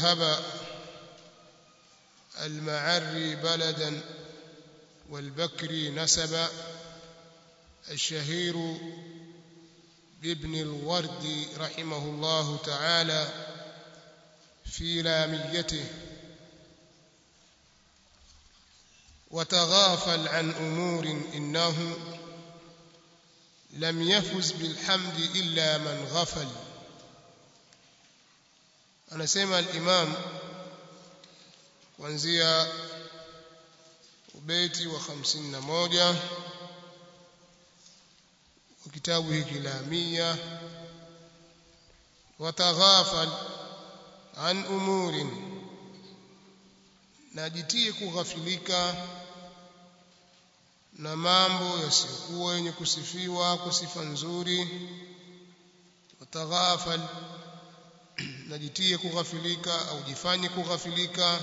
مذهب المعري بلدا والبكري نسبا الشهير بابن الورد رحمه الله تعالى في لاميته وتغافل عن امور انه لم يفز بالحمد الا من غفل anasema al-imam kuanzia ubeti wa 51 wa kitabu hiki la mia wataghafal an umurin najitie kughafilika na mambo yasiyokuwa yenye kusifiwa kwa sifa nzuri wataghafal najitie kughafilika au jifanye kughafilika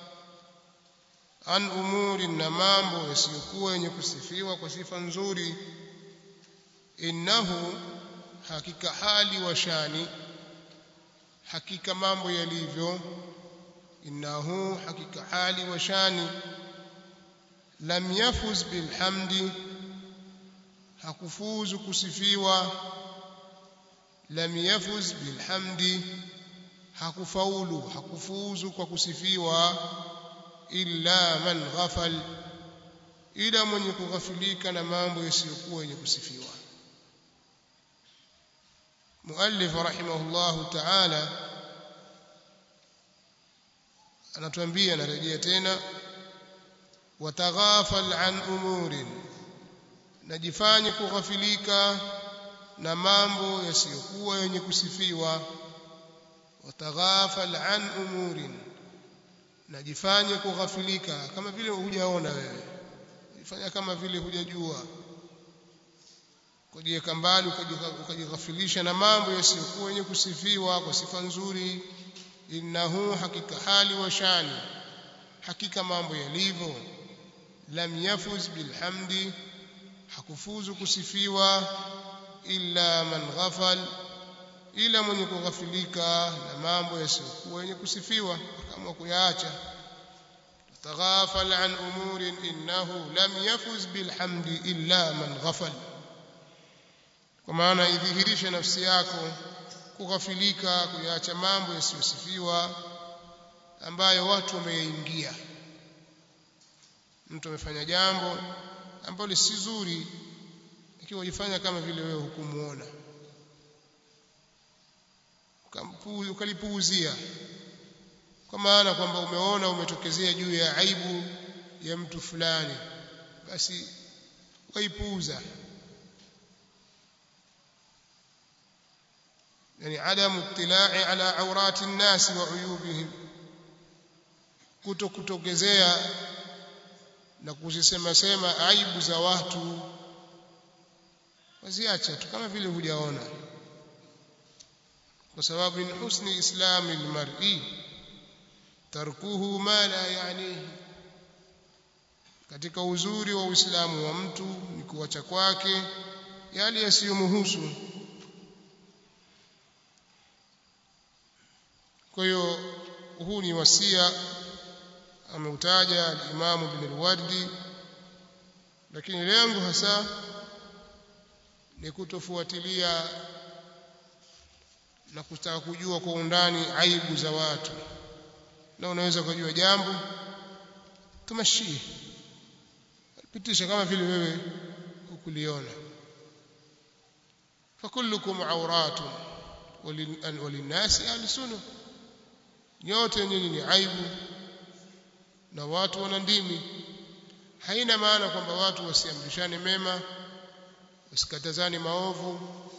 an umuri na mambo yasiyokuwa yenye kusifiwa kwa sifa nzuri innahu hakika hali wa shani hakika mambo yalivyo innahu hakika hali wa shani lam yafuz bilhamdi hakufuzu kusifiwa lam yafuz bilhamdi hakufaulu hakufuzu kwa kusifiwa illa man ghafal ila mwenye kughafilika na mambo yasiyokuwa yenye kusifiwa muallif rahimahullah ta'ala anatuambia narejea tena wataghafal an umurin najifanye kughafilika na mambo yasiyokuwa yenye kusifiwa wataghafal an umurin najifanye kughafilika kama vile hujaona wewe jifanya kama vile hujajua kujiweka mbali ukajighafilisha na mambo yasiyokuwa yenye kusifiwa kwa sifa nzuri innahu hakika hali wa shani hakika mambo yalivyo lam yafuz bilhamdi hakufuzu kusifiwa illa man ghafal ila mwenye kughafilika na mambo yasiyokuwa yenye kusifiwa kama kuyaacha taghafal an umurin innahu lam yafuz bilhamdi illa man ghafal kwa maana idhihirishe nafsi yako kughafilika kuyaacha mambo yasiyosifiwa ambayo watu wameingia mtu amefanya jambo ambalo si zuri ikiwa ujifanya kama vile wewe hukumuona ukalipuuzia kwa maana kwamba umeona umetokezea juu ya aibu ya mtu fulani basi waipuuza يعني عدم اطلاع على عورات الناس وعيوبهم kutokutokezea na kuzisema sema aibu za watu waziacha tu kama vile hujaona kwa sababu min husni islami almar'i tarkuhu ma la yanihi katika uzuri wa uislamu wa mtu ni kuacha kwake yale yasiyomhusu kwa hiyo huu ni wasia ameutaja al-Imam Ibn al-Wardi lakini lengo hasa ni kutofuatilia na kutaka kujua kwa undani aibu za watu na unaweza kujua jambo tumashie pitisha kama vile wewe ukuliona fakullukum awratun walinnasi alsunu nyote nyinyi ni aibu na watu wana ndimi haina maana kwamba watu wasiamrishane mema wasikatazane maovu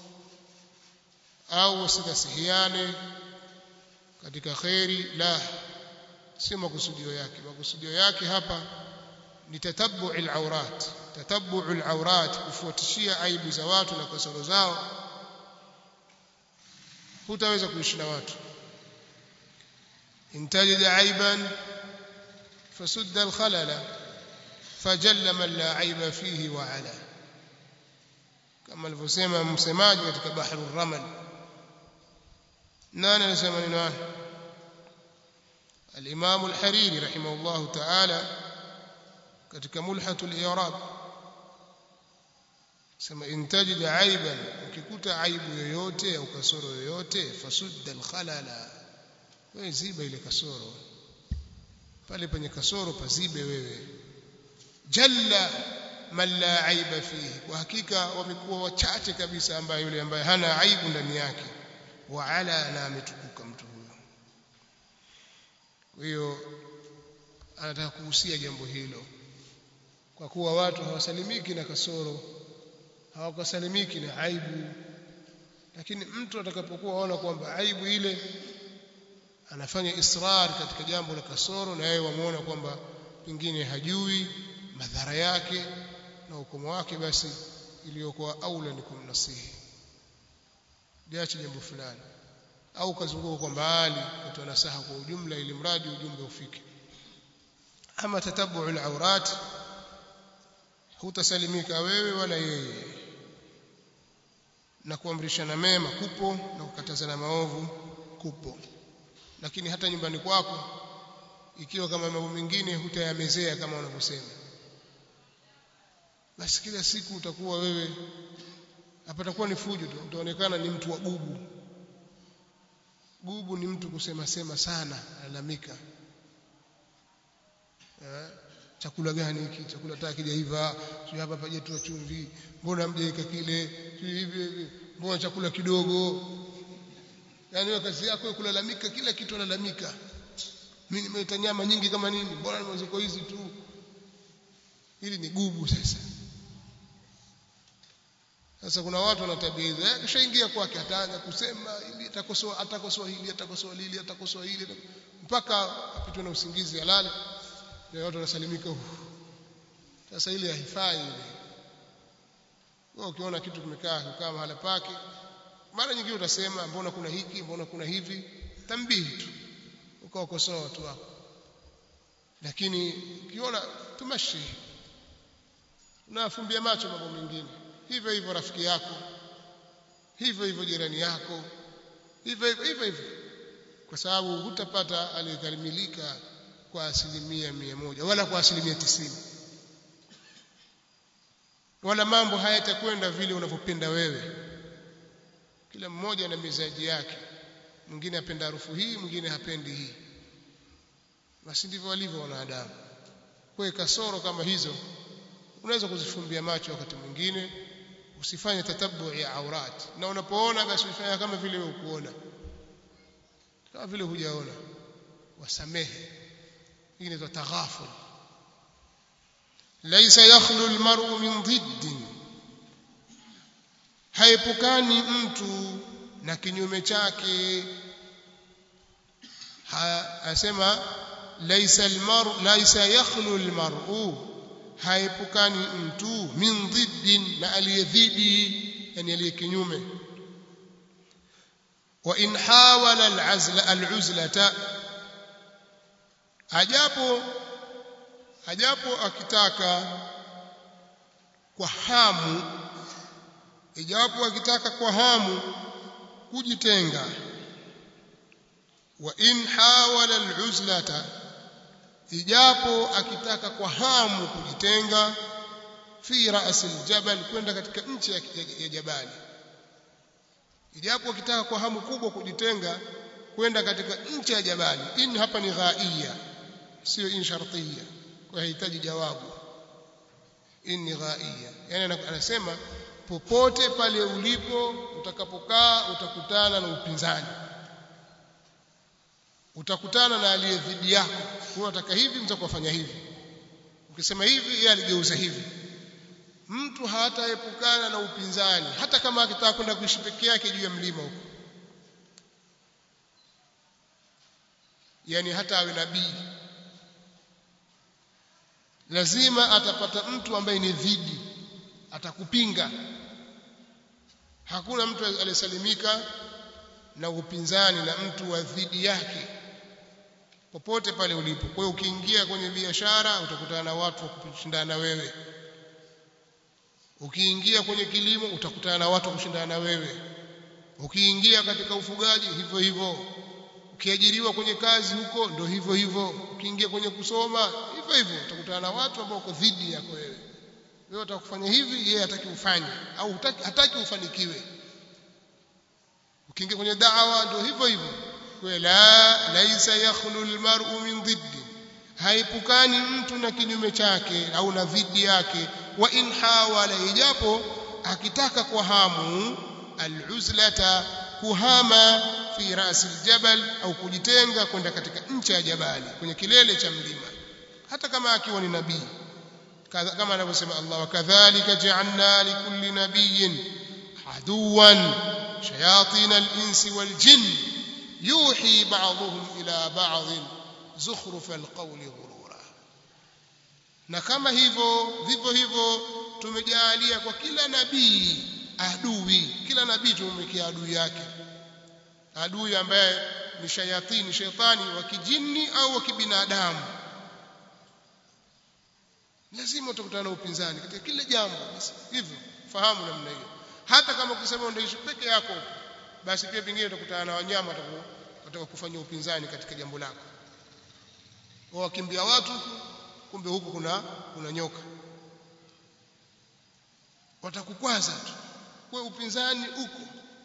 au wasinasihiane katika kheri la si makusudio yake makusudio yake hapa ni tatabbu al-awrat tatabbu al-awrat kufuatishia aibu za watu na kasoro zao hutaweza kuishi na watu intajid aiban fasudda al-khalala fajalla man la aiba fihi wa ala kama alivyosema msemaji katika bahru ramal nani anasema neno al-Imam al-Hariri rahimahullahu ta'ala katika mulhatul i'rab sema intajid aiban ukikuta aibu yoyote au kasoro yoyote fasudda al-khalala wewe ziba ile kasoro pale penye kasoro pazibe wewe jalla man la aiba fihi kwa hakika wamekuwa wachache kabisa ambaye yule ambaye hana aibu ndani yake wa ala na ametukuka mtu huyo kwa hiyo anataka kuhusia jambo hilo kwa kuwa watu hawasalimiki na kasoro hawakasalimiki na aibu lakini mtu atakapokuwa aona kwamba aibu ile anafanya israr katika jambo la kasoro na yeye wamuona kwamba pengine hajui madhara yake na ukomo wake basi iliyokuwa aula ni kumnasihi liache jambo fulani au kazunguka kwa mbali kutoa nasaha kwa ujumla ili mradi ujumbe ufike ama tatabu al-awrat hutasalimika wewe wala yeye na kuamrishana mema kupo na kukatazana maovu kupo lakini hata nyumbani kwako ikiwa kama mambo mengine hutayamezea kama wanavyosema basi kila siku utakuwa wewe hapatakuwa ni fujo tu utaonekana ni mtu wa gubu gubu ni mtu kusema sema sana alalamika eh, chakula gani hiki chakula taka kijaiva sio hapa pajetua chumvi mbona mjaika kile hivi hivi mbona chakula kidogo yani wewe kazi yako ya kulalamika kila kitu unalalamika mimi nimeleta nyama nyingi kama nini mbona nimeziko hizi tu hili ni gubu sasa sasa kuna watu wana tabia hizo eh kishaingia kwake ataanza kusema ili atakosoa atakosoa hili atakosoa lili atakosoa hili mpaka apitwe na usingizi alale na watu wanasalimika sasa ile haifai ile wewe ukiona kitu kimekaa kikaa mahala pake mara nyingine utasema mbona kuna hiki mbona kuna hivi tambihi tu ukawakosoa watu wako lakini ukiona tumashi unafumbia macho mambo mengine hivyo hivyo rafiki yako hivyo hivyo jirani yako hivyo hivyo hivyo hivyo kwa sababu hutapata aliyekamilika kwa asilimia mia moja wala kwa asilimia tisini wala mambo hayatakwenda vile unavyopenda wewe kila mmoja na mizaji yake mwingine apenda harufu hii mwingine hapendi hii basi ndivyo walivyo wanadamu kwa kasoro kama hizo unaweza kuzifumbia macho wakati mwingine usifanye tatabu ya aurat na unapoona basi ufanya kama vile wewe ukuona kama vile hujaona wasamehe hii ni taghaful laysa yakhlu almar'u min dhidd haepukani mtu na kinyume chake asema laysa almar'u laysa yakhlu almar'u haepukani mtu min dhiddin na aliyedhidi yani aliye kinyume wa in hawala al'azla al'uzlata ajapo ajapo akitaka kwa hamu ijapo akitaka kwa hamu kujitenga wa in hawala al'uzlata ijapo akitaka kwa hamu kujitenga fi ra'si aljabal kwenda katika nchi ya, ya, ya jabali ijapo akitaka kwa hamu kubwa kujitenga kwenda katika nchi ya jabali in hapa ni ghaiya sio in shartiya kwa hitaji jawabu in ni ghaiya yani anasema popote pale ulipo utakapokaa utakutana na upinzani utakutana na aliye dhidi yako unataka hivi mtakufanya hivi ukisema hivi yeye aligeuza hivi mtu hataepukana na upinzani hata kama akitaka kwenda kuishi peke yake juu ya mlima huko yani hata awe nabii lazima atapata mtu ambaye ni dhidi atakupinga hakuna mtu aliyesalimika na upinzani na mtu wa dhidi yake popote pale ulipo kwa hiyo ukiingia kwenye biashara utakutana na watu wa kushindana na wewe ukiingia kwenye kilimo utakutana na watu wa kushindana na wewe ukiingia katika ufugaji hivyo hivyo ukiajiriwa kwenye kazi huko ndo hivyo hivyo ukiingia kwenye kusoma hivyo hivyo utakutana na watu ambao wako dhidi yako wewe wewe utakufanya hivi yeye hataki ufanye au hutaki, hataki ufanikiwe ukiingia kwenye da'wa ndio hivyo hivyo kwa la laisa yakhlu almar'u min dhiddi haipukani mtu na kinyume chake au na dhidi yake wa in hawala ijapo akitaka kwa hamu aluzlata kuhama fi rasi aljabal au kujitenga kwenda katika ncha ya jabali kwenye kilele cha mlima hata kama akiwa ni nabii kama anavyosema Allah wakadhalika ja'alna likulli nabiyyin aduwan shayatin al-insi wal-jinn yuhi ba'dhum ila ba'd zukhruf al-qawli ghurura na kama hivyo vivyo hivyo tumejalia kwa kila nabii adui kila nabii tumemwekea adui yake adui ambaye ni shayatini shetani wa kijini au wa kibinadamu lazima utakutana na upinzani katika kila jambo basi hivyo fahamu namna hiyo hata kama ukisema unaishi peke yako basi pia pengine utakutana na wanyama watakao kufanya upinzani katika jambo lako wakimbia watu kumbe huku kuna kuna nyoka watakukwaza tu kwa upinzani uko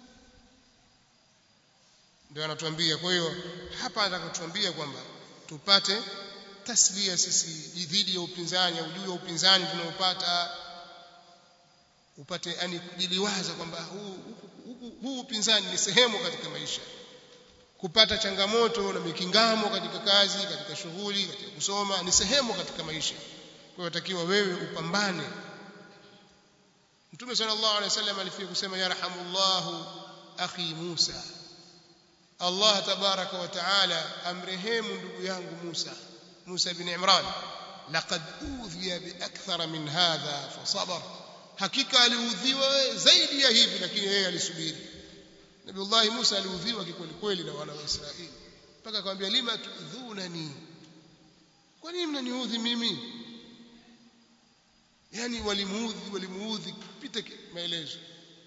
ndio anatuambia kwa hiyo hapa anataka kutuambia kwamba tupate taslia sisi dhidi ya upinzani au juu ya upinzani tunaopata upate yani kujiliwaza kwamba huu, huu, huu upinzani ni sehemu katika maisha kupata changamoto na mikingamo katika kazi katika shughuli katika kusoma ni sehemu katika maisha kwa hiyo takiwa wewe upambane Mtume sallallahu alaihi wasallam alifia kusema yarhamullahu akhi Musa Allah tabaraka wa taala amrehemu ndugu yangu Musa Musa ibn Imran laqad udhiya bi akthara min hadha fasabar hakika aliudhiwa zaidi ya hivi lakini yeye alisubiri Nabiullah Musa aliudhiwa kikweli kweli na wana wa Israeli mpaka akamwambia lima tudhunani kwa nini mnaniudhi mimi yani walimuudhi walimuudhi kupita maelezo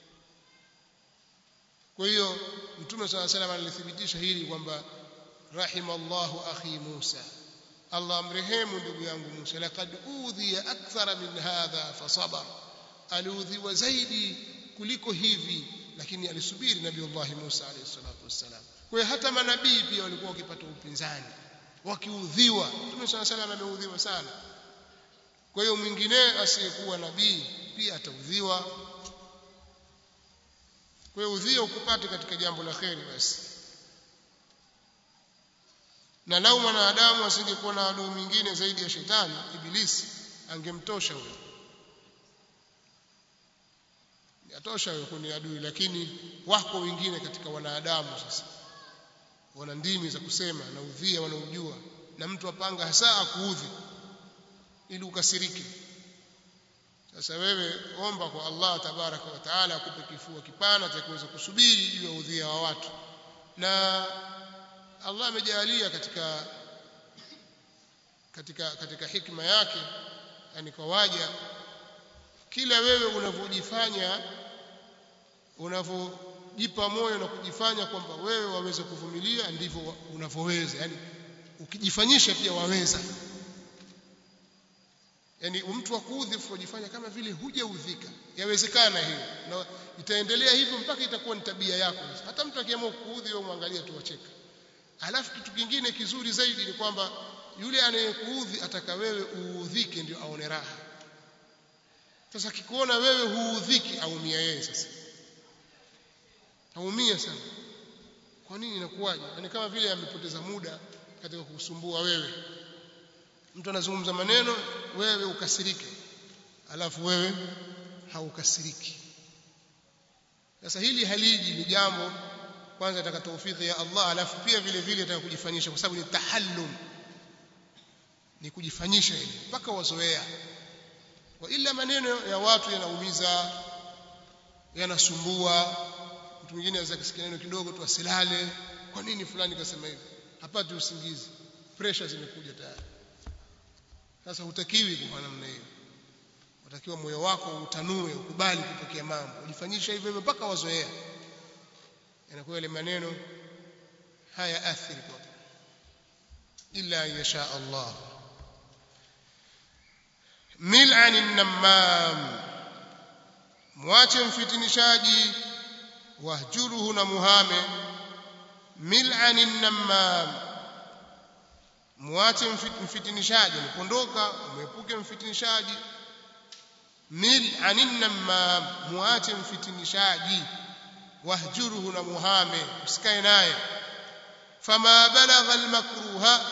kwa hiyo mtume swalla salam alithibitisha hili kwamba rahimallahu akhi Musa Allah amrehemu ndugu yangu Musa laqad udhiya akthara min hadha fasabar aliudhiwa zaidi kuliko hivi lakini alisubiri nabii Allah Musa alayhi salatu wassalam kwa hiyo hata manabii pia walikuwa wakipata upinzani wakiudhiwa mtume swalla salam ameudhiwa sana kwa hiyo mwingine asiyekuwa nabii pia ataudhiwa kwa hiyo udhia ukupate katika jambo la kheri basi na lau mwanadamu asingekuwa na adui mwingine zaidi ya shetani ibilisi angemtosha huyo yatosha huyo kuni adui lakini wako wengine katika wanadamu sasa wana ndimi za kusema na udhia wanaujua na mtu apanga hasa akuudhi ili ukasirike sasa wewe omba kwa Allah tabaraka wa taala akupe kifua kipana cha kuweza kusubiri juu ya udhia wa watu na Allah amejalia katika katika katika hikma yake yani kwa waja kila wewe unavyojifanya unavyojipa moyo na kujifanya kwamba wewe waweza kuvumilia ndivyo unavyoweza yani ukijifanyisha pia waweza yani mtu akuudhi kujifanya kama vile hujaudhika yawezekana hiyo na itaendelea hivyo mpaka itakuwa ni tabia yako hata mtu akiamua kuudhi wewe muangalie tu wacheka alafu kitu kingine kizuri zaidi ni kwamba yule anayekuudhi ataka wewe uudhike ndio aone raha sasa akikuona wewe huudhiki aumia yeye sasa aumia sana kwa nini inakuwaje yani kama vile amepoteza muda katika kukusumbua wewe mtu anazungumza maneno wewe ukasirike alafu wewe haukasiriki sasa hili haliji ni jambo kwanza nataka taufiki ya Allah alafu pia vile vile nataka kujifanyisha kwa sababu ni tahallum ni kujifanyisha ili mpaka wazoea wa ila maneno ya watu yanaumiza yanasumbua mtu mwingine anaweza kusikia neno kidogo tu asilale kwa nini fulani kasema hivi hapati usingizi pressure zimekuja tayari sasa hutakiwi kwa namna hiyo utakiwa moyo wako utanue ukubali kupokea mambo ujifanyisha hivyo hivyo mpaka wazoea yanakuwa ile maneno haya athiri kwa illa yasha Allah mil'an an-nammam mwache mfitinishaji wahjuruhu na muhame mil'an an-nammam mwache mfitinishaji unapondoka muepuke mfitinishaji mil'an an-nammam mwache mfitinishaji wahjuruhu na muhame usikae naye fama balagha almakruha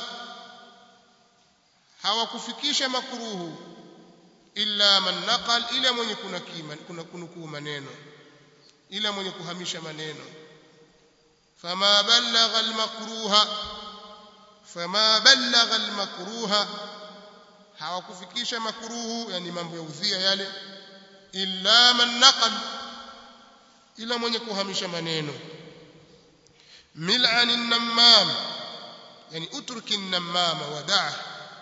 hawakufikisha makruhu illa man naqal ila mwenye kuna kima kuna kunukuu maneno ila mwenye kuhamisha maneno fama balagha almakruha fama balagha almakruha hawakufikisha makruhu yani mambo ya udhia yale illa man naqal ila mwenye kuhamisha maneno mil'an an-nammam yani utruki an-nammama wada'ah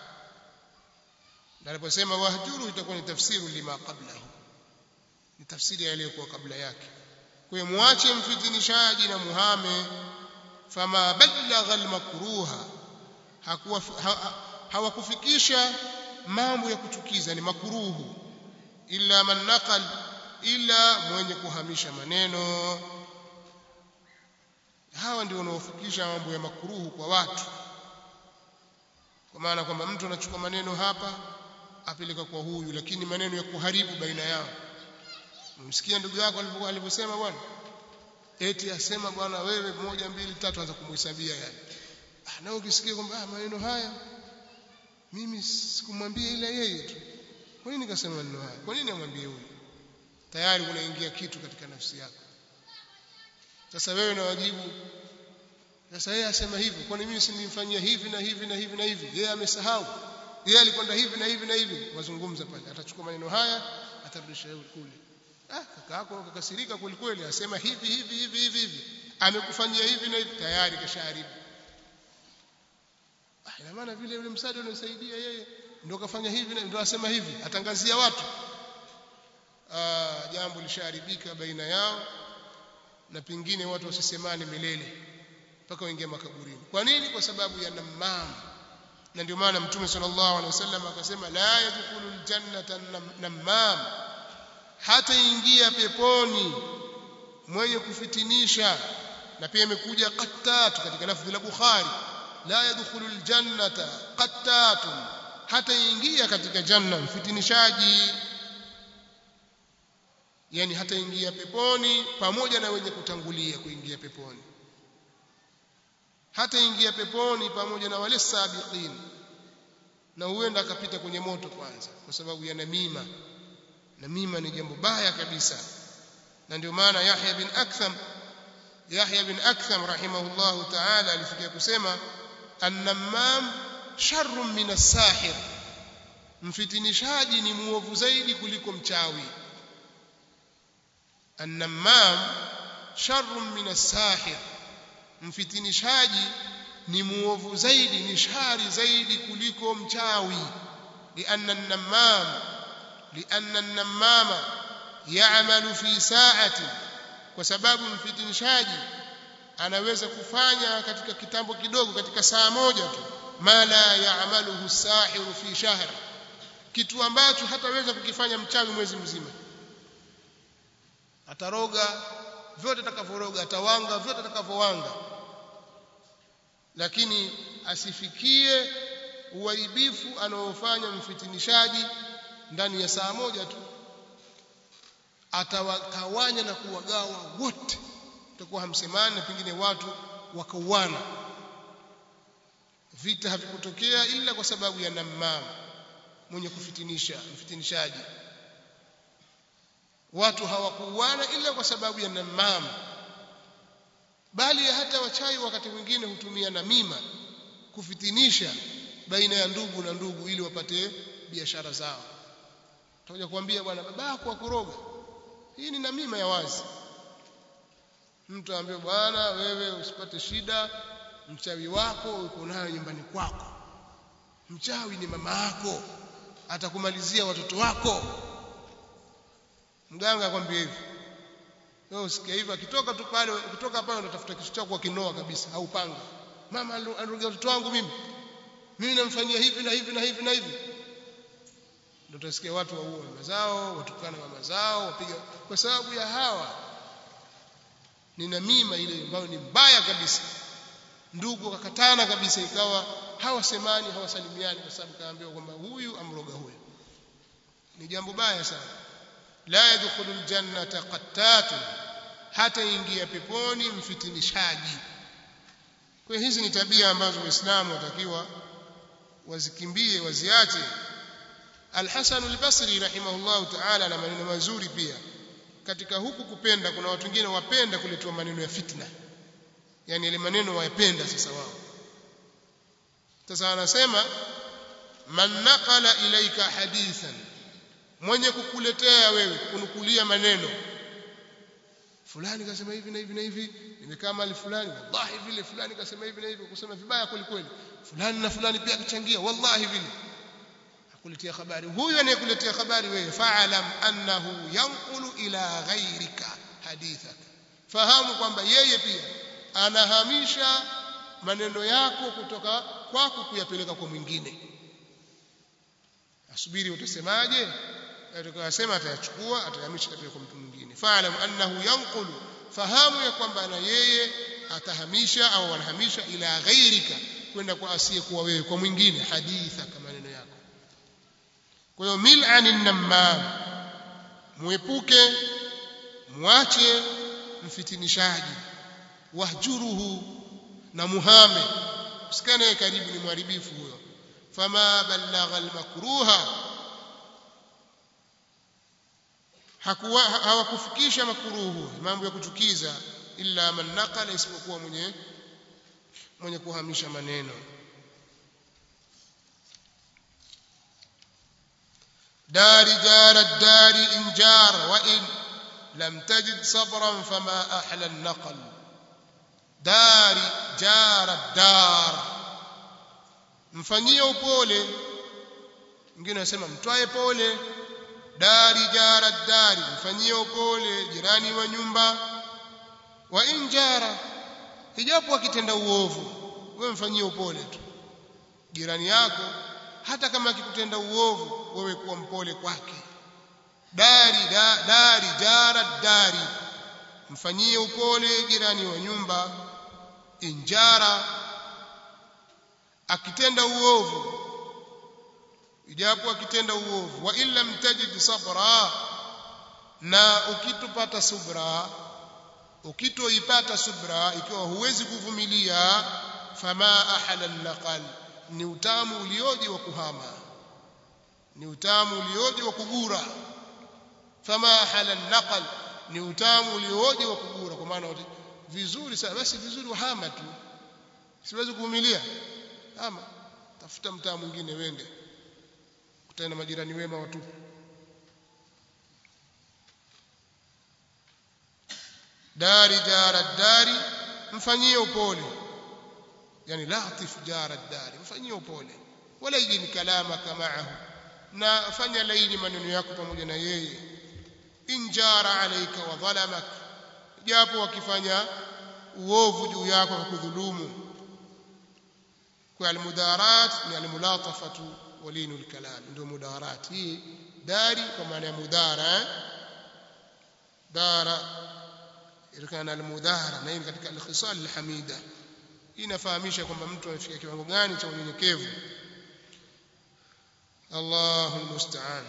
aliposema wahjuru itakuwa ni tafsiru lima qablahu ni tafsiri iliyokuwa kabla yake kwa hiyo muache mfitinishaji na muhame fama balagha al-makruha hakuwa hawakufikisha mambo ya kuchukiza ni makruhu illa man naqal ila mwenye kuhamisha maneno hawa ndio wanaofikisha mambo ya makuruhu kwa watu kwa maana kwamba mtu anachukua maneno hapa apeleka kwa huyu lakini maneno ya kuharibu baina yao msikia ndugu yako alipokuwa alivyosema bwana eti asema bwana wewe moja mbili tatu anza kumhesabia yani ah na ukisikia kwamba ah maneno haya mimi sikumwambia ila yeye tu kwa nini nikasema maneno haya kwa nini amwambie huyu tayari unaingia kitu katika nafsi yako sasa wewe na wajibu sasa yeye asema hivi kwani mimi simnifanyia hivi na hivi na hivi na hivi yeye amesahau yeye alikwenda hivi na hivi na hivi wazungumza pale atachukua maneno haya atarudisha kule ah kaka yako kakasirika kweli kweli asema hivi hivi hivi hivi hivi amekufanyia hivi na hivi tayari kashaharibu ah ina maana vile yule msaada unasaidia yeye ndio kafanya hivi na ndio asema hivi atangazia watu ah jambo lishaharibika baina yao na pingine watu wasisemane milele mpaka waingie makaburini kwa nini kwa sababu ya namam na ndio maana mtume sallallahu alaihi wasallam akasema la yadkhulul jannata namam hata ingia peponi mwenye kufitinisha na pia imekuja qattat katika lafzi la bukhari la yadkhulul jannata qattatun hata ingia katika janna mfitinishaji yani hata ingia peponi pamoja na wenye kutangulia kuingia peponi hata ingia peponi pamoja na wale sabiqin na huenda akapita kwenye moto kwanza kwa sababu ya namima namima ni jambo baya kabisa na ndio maana Yahya bin Aktham Yahya bin Aktham rahimahullahu ta'ala alifikia kusema annamam sharrun min as-sahir mfitinishaji ni muovu zaidi kuliko mchawi annamam sharrun min as-sahir mfitinishaji ni muovu zaidi ni shari zaidi kuliko mchawi lianna an-nammam lianna an-nammama ya'malu fi sa'ati kwa sababu mfitinishaji anaweza kufanya katika kitambo kidogo katika saa moja tu ma la ya'maluhu as-sahiru fi shahr kitu ambacho hataweza kukifanya mchawi mwezi mzima ataroga vyote atakavyoroga atawanga vyote atakavyowanga lakini asifikie uaibifu anaofanya mfitinishaji ndani ya saa moja tu atawatawanya na kuwagawa wote utakuwa hamsemani na pengine watu wakauana vita havikutokea ila kwa sababu ya namam mwenye kufitinisha mfitinishaji watu hawakuuana ila kwa sababu ya namam bali hata wachawi wakati mwingine hutumia namima kufitinisha baina ya ndugu na ndugu ili wapate biashara zao tutakuja kuambia bwana babako akoroga hii ni namima ya wazi mtu aambie bwana wewe usipate shida mchawi wako uko nayo nyumbani kwako mchawi ni mama yako atakumalizia watoto wako mganga akwambia hivi wewe usikia hivyo akitoka tu pale kutoka pale unatafuta kisu chako akinoa kabisa au panga mama anarudia mtoto wangu mimi mimi namfanyia hivi na hivi na hivi na hivi ndio utasikia watu waua mama zao watukana mama zao wapiga kwa sababu ya hawa ni namima ile ambayo ni mbaya kabisa ndugu wakakatana kabisa ikawa hawasemani hawasalimiani kwa sababu kaambiwa kwamba huyu amroga huyu ni jambo baya sana la yadkhulu aljannata qattatun hata ingia peponi mfitinishaji kwa hizi ni tabia ambazo waislamu watakiwa wazikimbie waziache Al-Hasan al-Basri rahimahullahu ta'ala na maneno mazuri pia katika huku kupenda kuna watu wengine wapenda kuletwa maneno ya fitna yani ile maneno wayapenda sasa wao sasa anasema man naqala ilaika hadithan mwenye kukuletea wewe kunukulia maneno fulani kasema hivi na hivi na hivi nimekaa mahali fulani wallahi vile fulani kasema hivi na hivi kusema vibaya kweli kweli fulani na fulani pia akichangia wallahi vile akuletea habari huyu anayekuletea habari wewe fa'alam annahu yanqulu ila ghayrika hadithak fahamu kwamba yeye pia anahamisha maneno yako kutoka kwako kuyapeleka kwa mwingine asubiri utasemaje atakayosema atayachukua atayahamisha katika kwa mtu mwingine fa'alam annahu yanqulu fahamu ya kwamba na yeye atahamisha au anahamisha ila ghairika kwenda kwa asiyekuwa wewe kwa mwingine haditha kama maneno yako kwa hiyo mil'anin namam muepuke mwache mfitinishaji wahjuruhu na muhame usikane karibu ni mharibifu huyo fama balagha almakruha hakuwa hawakufikisha makuruhu mambo ya kuchukiza illa man naqala isipokuwa mwenye mwenye kuhamisha maneno dari jara dari in jar wa in lam tajid sabran fama ahla an-naql dari jara dar mfanyie upole mwingine anasema mtwae pole dari jara dari mfanyie upole jirani wa nyumba wa in jara ijapo akitenda uovu wewe mfanyie upole tu jirani yako hata kama akikutenda uovu wewe kuwa mpole kwake dari da, dari jara dari mfanyie upole jirani wa nyumba injara akitenda uovu ijapo akitenda uovu wa illa mtajid sabra na ukitupata subra ukitoipata subra ikiwa huwezi kuvumilia fama ahala naqal ni utamu ulioje wa kuhama ni utamu ulioje wa kugura fama ahala naqal ni utamu ulioje wa kugura kwa maana vizuri sana basi vizuri wahama tu siwezi kuvumilia ama tafuta mtaa mwingine wende kutana majirani wema watu dari jara dari mfanyie upole yani latif jara dari mfanyie upole wala yini kalamaka ma'ahu na fanya laini maneno yako pamoja na yeye injara alayka wa dhalamak japo wakifanya uovu juu yako kwa kudhulumu kwa almudarat ni almulatafatu walinu alkalam ndio mudarat hii dari kwa maana ya mudara dara ilikuwa almudara na hii katika alkhisal alhamida hii inafahamisha kwamba mtu amefika kiwango gani cha unyenyekevu Allahu almusta'an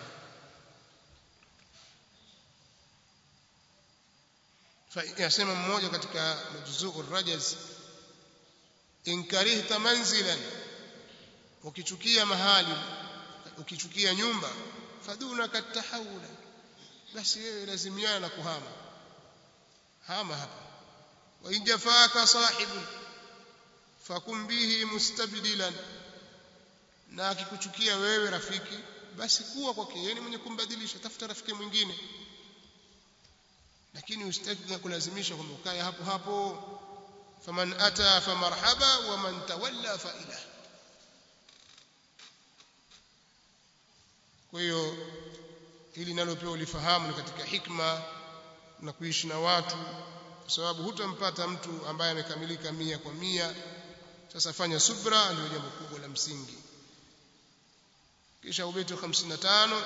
yasema mmoja katika majzuu rajaz in karihta manzilan ukichukia mahali ukichukia nyumba faduna katahawula basi wewe lazimiana na kuhama hama hapa wa in jafaka sahibun fakum bihi mustabdilan na akikuchukia wewe rafiki basi kuwa kwake yeye mwenye kumbadilisha tafuta rafiki mwingine lakini usitaki kulazimisha kwamba ukae hapo hapo faman ata famarhaba wa man tawalla fa ila kwa hiyo hili nalo pia ulifahamu ni katika hikma na kuishi na watu kwa sababu hutampata mtu ambaye amekamilika mia kwa mia sasa fanya subra ndio jambo kubwa la msingi kisha ubeti wa 55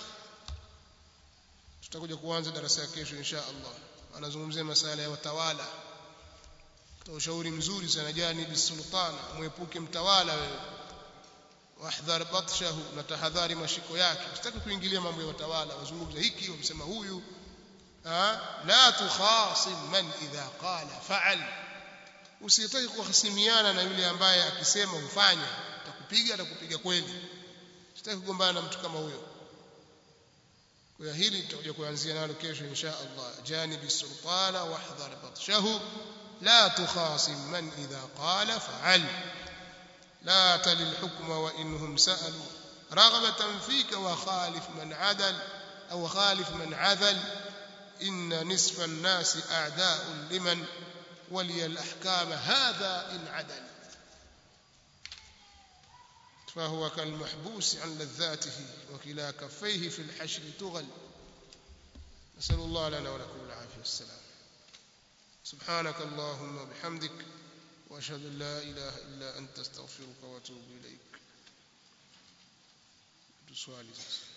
tutakuja kuanza darasa ya kesho insha Allah anazungumzia masala ya watawala kwa ushauri mzuri sana jani bisultana muepuke mtawala wewe wahdhar batshahu na tahadhari mashiko yake usitaki kuingilia mambo ya watawala wazungumza hiki wamsema huyu la tukhasim man idha qala fa'al usitaki kuhasimiana na yule ambaye akisema ufanye atakupiga atakupiga kweli sitaki kugombana na mtu kama huyo kwa hili tutakuja kuanzia nalo kesho insha Allah janibi sultana wahdhar batshahu لا تخاصم من إذا قال فعل لا تل الحكم وإنهم سألوا رغبة فيك وخالف من عدل أو خالف من عذل إن نصف الناس أعداء لمن ولي الأحكام هذا إن عدل فهو كالمحبوس عن لذاته وكلا كفيه في الحشر تغل نسأل الله لنا ولكم العافية والسلام سبحانك اللهم وبحمدك واشهد ان لا اله الا انت استغفرك واتوب اليك سؤالي